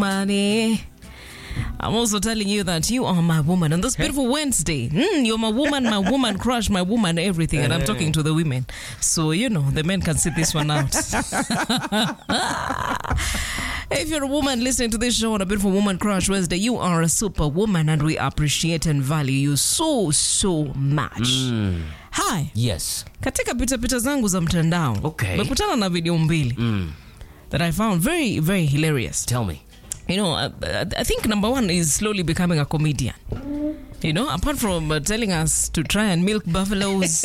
woman. eh. I'm also telling you that you are my woman on this beautiful Wednesday. Mm, you're my woman, my woman crush, my woman, everything. And I'm talking to the women. So, you know, the men can sit this one out. if you're a woman listening to this show on a beautiful woman crush Wednesday, you are a super woman and we appreciate and value you so, so much. Hi. Yes. Katika pitapita zangu za mtandao Okay. mekutana na video mbili that I found very, very hilarious. Tell me. You know, I, I think number one is slowly becoming a comedian. You know, apart from uh, telling us to try and milk buffaloes.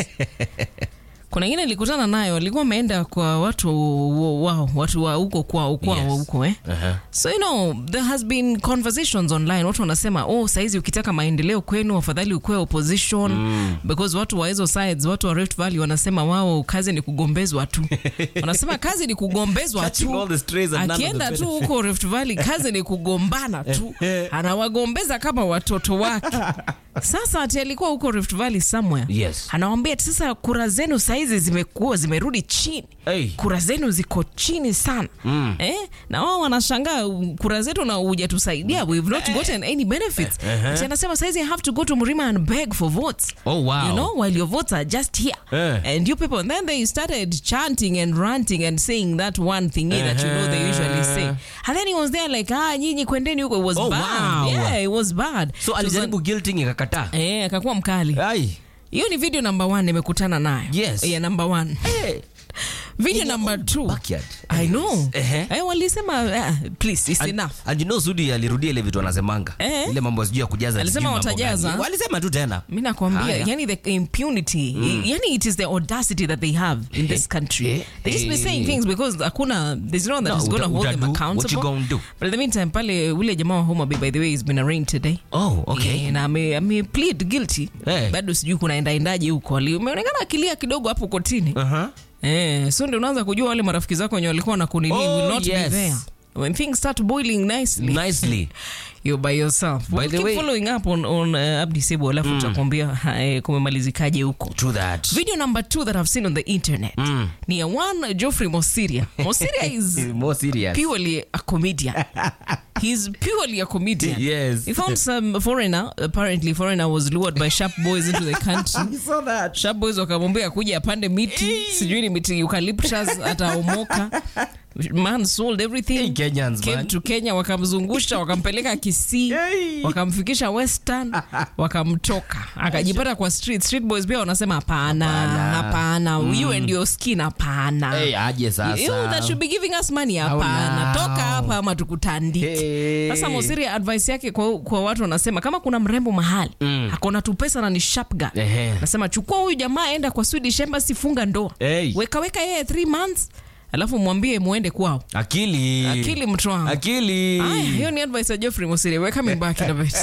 kuna ingine nilikutana nayo alikuwa ameenda kwa watu wao watu wa huko kwao kwao Yes. huko eh Uh-huh. so you know there has been conversations online watu wanasema oh saizi ukitaka maendeleo kwenu afadhali ukuwe opposition because watu wa hizo sides watu wa Rift Valley wanasema wao kazi ni kugombezwa tu wanasema kazi ni kugombezwa Catching tu all the strays and none of the akienda tu benefits. huko Rift Valley kazi ni kugombana tu anawagombeza kama watoto wake sasa ati alikuwa huko Rift Valley somewhere Yes. anawambia ati sasa kura zenu saizi zimekuwa zimerudi chini Hey. kura zenu ziko chini sana mm. eh? na wao wanashangaa u- kura zetu na hujatusaidia we've not gotten any benefits Ati anasema saizi i have to go to mrima and beg for votes Oh, wow. you know while your votes are just here Eh. and you people and then they started chanting and ranting and saying that one thing that you know they usually say and then he was there like ah nyinyi kwendeni huko it was Oh, bad wow. yeah it was bad So alijaribu guilting ikakataa. eh akakuwa mkali Ai. hiyo ni video number one nimekutana nayo Yes. yeah, number one Hey. video number two Backyard. I know. Ehe. Eh, walisema uh, please it's And- enough. and you know Sudi alirudia ile vitu anasemanga Eh. ile mambo sijui ya kujaza Alisema sijui mambo watajaza. gani. walisema tu tena Mi nakwambia Haya. yani the impunity yani it is the audacity that they have in this country Eh, they just be eh. saying things because hakuna there's no one that No, is going to uta- hold them utadu, what accountable you gonna do? but in the meantime pale ule jamaa wa Homa Bay by the way has been arraigned today oh okay Eh, na ame, ame plead guilty Eh. bado sijui kunaendaendaje huko Ali- umeonekana akilia kidogo hapo kotini uh-huh. Eh, so ndio unaanza kujua wale marafiki zako wenye walikuwa na kunini Oh, will not be yes. there. When things start boiling nicely, nicely you're by yourself. By We'll the keep way- following up on, on uh, Abdi Sebo alafu tutakwambia ha, eh, kumemalizikaje huko. true that Video number two that I've seen on the internet ni ya one Geoffrey Mosiria. Mosiria is more serious purely a comedian. He's purely a comedian. Yes. He found some foreigner, apparently foreigner was lured by sharp boys into the country. saw that Sharp boys wakamwambia kuja apande miti sijui ni miti eucalyptus ataomoka man sold everything Hey, Kenyans, came man. to kenya wakamzungusha wakampeleka kisii Hey. wakamfikisha western wakamtoka akajipata kwa street street boys pia wanasema hapana Hapana. hapana you and your skin hapana hey aje sasa You that should be giving us money How hapana now? toka hapa ama tukutandike Hey. sasa Mosiri advice yake kwa, kwa watu wanasema kama kuna mrembo mahali mm. akona tu pesa na ni sharp guy Ehe. nasema chukua huyu jamaa enda kwa Swedish embassy funga ndoa Hey. weka weka yeye 3 months alafu mwambie muende kwao akili akili mtu wangu akili Aya, hiyo ni advice ya Geoffrey Mosiri we're coming back in a bit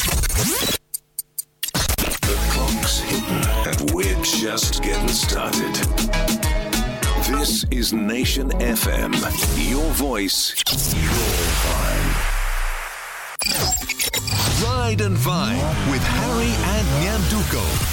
Clock's hidden, and we're just getting started. This is Nation FM. Your voice, your vibe. Ride and Vine with Harry and Nyanduko.